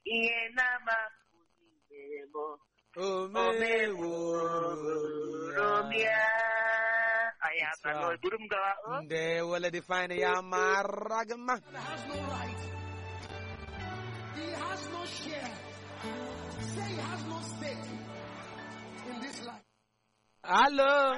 ihe na-amapụghị mere m omeworo omia anyị That's aka right. buru m gawa o ndewo lady fine ya mara gị mma has no right. He has no share. Say he has no stake in this life. alo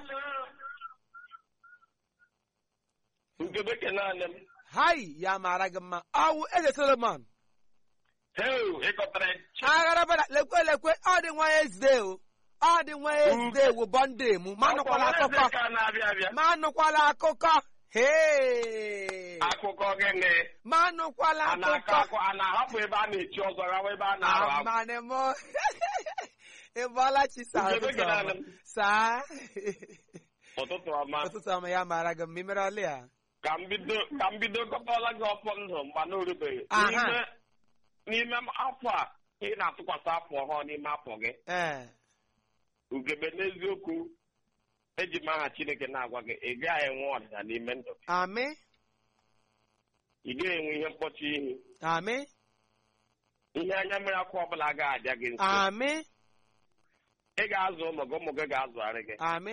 nke bekee naanị m hai ya mara gị mma ọwụ eze solomon heu ịkọtara aghara bada lekwe lekwe ọ dị nwa ezde o ọ dị nwa ezde wo bọnde mu ma nụkwala akụkọ ka na-abịa abịa ma nụkwala akụkọ hee akụkọ gịnị ma nụkwala a na-akọ akụkọ akụ a na-ahapụ ebe a na-echi ọzọ gawa ebe a na-arụ akụ amane mo ịbọla chi saa Ugebe ụtụtụ gị ọma na-alụ m. saa ụtụtụ ọma ụtụtụ ọma ya mara gị mma imere ọlị ya ka m bido ka m bido kọtala gị ọfọ ndụ mgba na orubeghị Aha. n'ime n'ime afọ a ị na-atụkwasị afọ ọhụụ n'ime afọ gị ee ugebe n'eziokwu eji m aha chineke na-agwa gị ị gaghị enwe ọdịda n'ime ndụ gị amị ị gaghị enwe ihe mkpọchi ihu amị ihe anya mmiri akwa ọbụla ga-abịa gị nso amị ị ga-azụ ụmụ gị ụmụ gị ga-azụgharị gị amị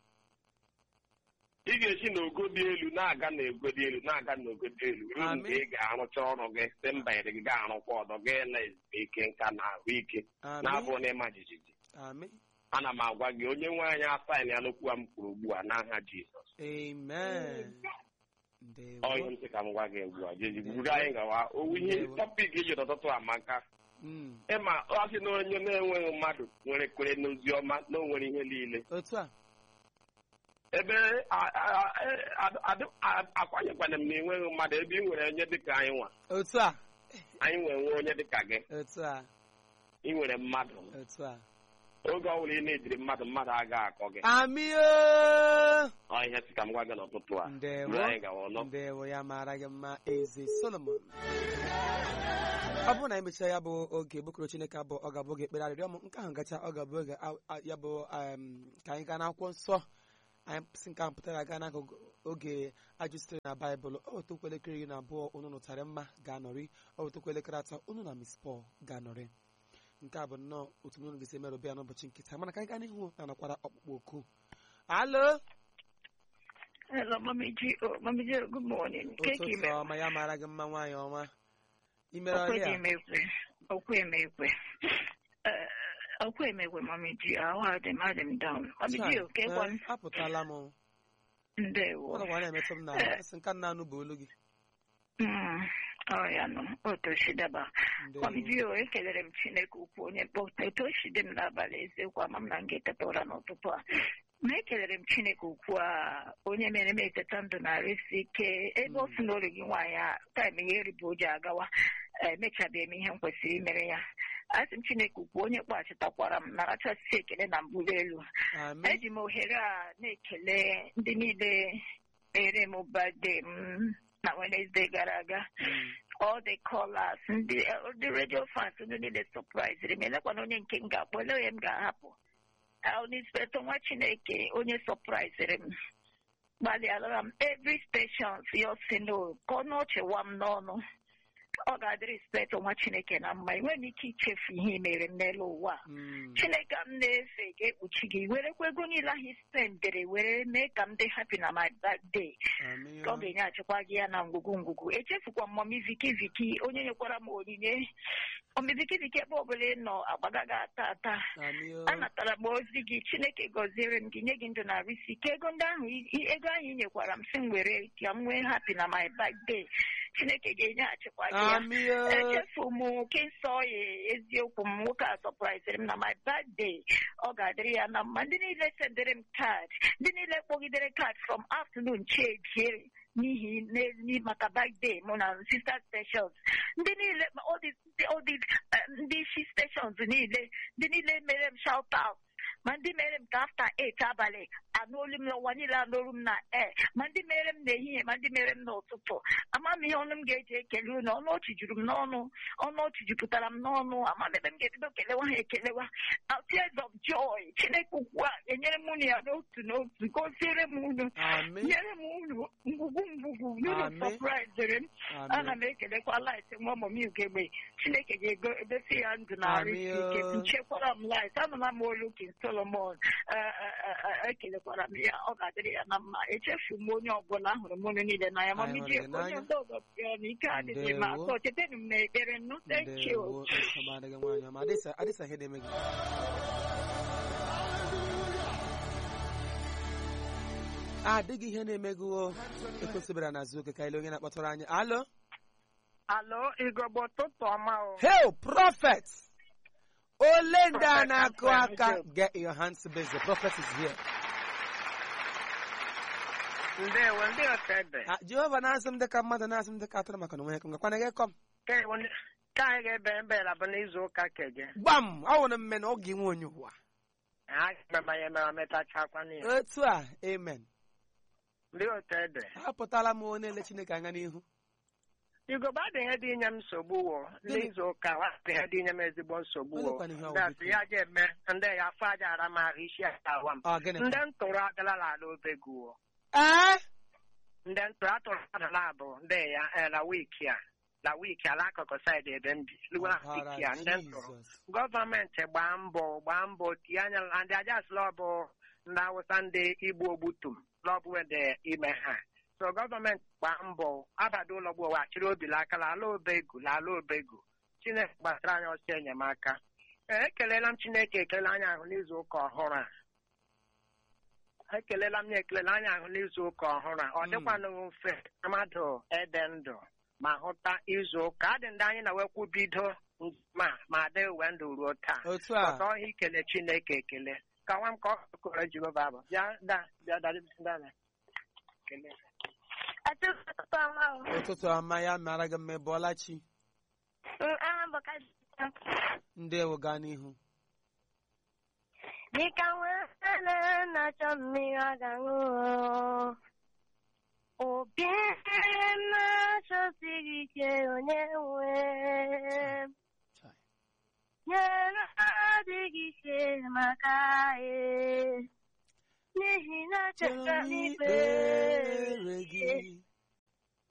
ị ga-esi n'ogo dị elu na-aga n'ogo dị elu na-aga n'ogo dị elu ruo Amen. mgbe ị ga-arụcha ọrụ gị si mba iri gị ga-arụkwa ọdọ gị na ezumike nka na ahụike amị na-abụghị n'ịma jijiji amị ana m agwa gị onye nwe anyị asaịn ya n'okwu a m kwuru ugbu a n'aha jizọs amen ọ ihe ndewo m sị ka m gwa gị ugbu a jezi buru anyị gawa owu ihe Ndewo. tọpik iji n'ụtụtụ amaka Mm, ịma ọ sị na onye na-enweghị mmadụ nwere kwere n'ozi ọma na o nwere ihe niile otu a ebe a- a- a- adị- a- akwanyekwana m na enweghị mmadụ ebe ị nwere onye dịka anyị nwa otu a anyị nwere nwe onye dịka gị otu a ị nwere mmadụ otu a oge ọbụla ị na-ejiri mmadụ mmadụ agaghị akọ gị amị o ọ ihe sị ka m gwa gị n'ụtụtụ a ndewo Buru anyị gawa ọlọ ndewo ya mara gị mma eze solomon ọ bụrụ na anyị mechaa ya bụ oge bụkọrọ chineke abụ ọ ga-abụ oge ekpere arịrịọ m nke ahụ gacha ọ ga-abụ oge a- a- ya bụ em, ka anyị gaa n'akwụkwọ nsọ anyị si nke ahụ pụtara gaa n'akụkụ oge ajụ sitere na baịbụl ọ wetokwa elekere iri na abụọ unu nụtara mma ga-anọrị ọ wetokwa elekere atọ unu na mis pọl ga-anọrị nke a bụ nnọọ otu unu ga-esi merụbịa n'ụbọchị nkịta mana ka anyị gaa n'ihu na anakwara ọkpụkpọ oku alo Hello, Mommy G. Oh, Mommy G, good morning. Keki ụtụtụ me. ọma ya mara gị mma nwaanyị ọma imere Okwe ọrịa dị emekwe. Okwe emekwe. Eh, Okwe emekwe, Mommy G. Ahụ adị m adị m down. Mommy G, oke kwan. apụtala m Ndewo. ọ gakwa na-emetụ m n'ahụ asị nka nna anụ bụ olu gị Mm, Ọ ya nọ. Otu si daba. Ndewo. Mommy G, o ekelere m Chineke ukwu onye mkpọta. Etu o si dị m n'abalị eziokwu ama m na m ga-eteta ụra n'ụtụtụ a. Ma ekelere m Chineke ukwu a onye mere m eteta ndụ na-arịsị ike ebe ọ sị na olu gị nwaanyị a taịm ya eribu oji agawa emechabeghị m ihe m kwesịrị imere ya asị m Chineke ukwu onye kpaghachitakwara m narachasị ekele na mbuli elu amen eji m ohere a na-ekele ndị niile mere m bade m na Wednesday gara aga Mm. all the callers ndị ndị radio fans ndị niile surprise m elekwana onye nke m ga-akpọ ele onye m ga-ahapụ inspector nwa chineke onye surprise m gbalịara m every station ya si no ka ọ nọchewa m n'ọnụ ọ ga-adịrị inspector nwa chineke na mma enweghị m ike ichefu ihe i mere m n'elu ụwa a. Mm. chineke m na-efe ga-ekpuchi gị werekwa ego niile ahụ spendere were mee ka m dị happy na my birthday Amen. ka ọ ga-enye achịkwa gị ya na ngwugwu ngwugwu echefukwa m mọmi viki viki onye nyekwara m onyinye mọmi viki viki ebe ọbụla ị nọ agbagaghị ata ata Amen. anatara m ozi gị chineke gọziere m gị nye gị ndụ na arụ isi ike ego ndị ahụ i- i- ego ahụ ị nyekwara m si m were ka m nwee happy na my birthday chineke ga-enye achịkwa gị ya Amen. echefu m kinsọ ya eziokwu m nwoke a sọpraiziri m na my birthday ọ ga-adịrị ya na mma ndị niile sendere m kaadị ndị niile kpọgidere kaadị from afternoon chie n'ihi n'ezi maka birthday mụ na sister stations ndị niile all these all these eh, ndị isi stations niile ndị niile mere m shout out ma ndị mere m ka afta eight abalị anụolu m n'ụwa niile anụolu m na e ma ndị mere m n'ehihie ma ndị mere m n'ụtụtụ ama m ihe ọnụ m ga-eji ekele unu ọnụ ọchị juru m n'ọnụ ọnụ ọchị jupụtara m n'ọnụ ama m ebe m ga-ebido kelewa ha ekelewa Uh, tears of joy chineke ukwu a enyere m unu ya n'otu n'otu gosiere m unu Amen. nyere m unu ngwugwu ngwugwu unu Amen. sọpraiziri m ana Amen. m ekelekwa light nwa ụmụ m ugegbe chineke ga-ego edosi ya ndụ na arụ isi ike Amen. nchekwara m light anụla m olu king solomon Eh, eh, eh, eh, ekelekwara m ya ọ ga-adịrị ya na mma echefu m onye ọbụla ahụrụ m unu niile n'anya ma Anyị m hụrụ ji gị ekwe onye n'anya. ndị ọzọ pịa na ike adịghị m Ndewo. atọ chetanụ m na ekpere nnụ thank you Ndewo, nsogbu adịghị nwaanyị ọma. Adịsa adịsa ihe na-eme gị adịghị ihe na-eme gị o ekwesịbara na zuoke ka ile onye na-akpọtụrụ anyị alo Alo, Igbo ụtụtụ ọma o. Hail, prophet! Ole ndị a na-akụ aka get your hands busy. The prophet is here. Ndewo, ndị otede. Ah, Jehova na-asị m dịka mmadụ na-asị m dịka atụrụ maka na onwe ya ngakwana gị kọm Ka anyị ga-ebe mbela bụ n'izu ụka keje. gbam ọ nwere mme na oge nwe onye ụwa Ha ga-eme ya mere metachakwa n'ihe. otu a amen Ndị otede. apụtala m onye ele chineke anya n'ihu Igbo adị ihe dị inye m nsogbu wo. Gịnị? N'izu ụka adị ihe dị inye m ezigbo nsogbu wo. Olekwana ihe ọ Ndị bụ asị ya je eme ndị ya afọ aja ara m ahụ isi awa m. ọ gịnị Ndị ntụrụ agala n'ala obegu wo. ee Ndị ntụrụ atụrụ adala abụ ndị ya eh, na wiiki a. Na wiiki ala akụkụ saịdị ebe m bi. Lugwa na Ọbara wiiki a ndị ntụrụ. Jizọs. gọọmenti gbaa mbọ gbaa mbọ tinye anya na ndị ajasịla ọbụ ndị awụsa ndị igbo ogbutum n'ọbụwede ime ha so gọọmenti gbaa mbọ abada ụlọ gboo wachiri obi n'aka la ala obegu la ala obegu chineke gbasara anyị ọsọ enyemaka ee ekelela m chineke ekele anya ahụ n'izu ụka ọhụrụ a ekelela m ya ekelela anya ahụ n'izu ụka ọhụrụ a ọ Mm. dịkwanụ mfe mmadụ ede ndụ ma hụta izu ụka adị ndị anyị na-wekwu bido ma ma dị uwe ndụ ruo taa otu ọtọ a ọhịa ikele chineke ekele ka nwa m ka ọ kụrụ jehova bụ bịa da bịa da da da kele Atụtụ ọma o. ụtụtụ ọma ya mara gị mma ị bọọla chi Aha bụ ka ndewo gaa n'ihu dịka nwa na-achọ mmiri ọ ga-aṅụ obi na-achọsighị ike onye nwe Chai. nyere adịghị ike maka anyị n'ihi na cheta n'ikpere Ikpere gị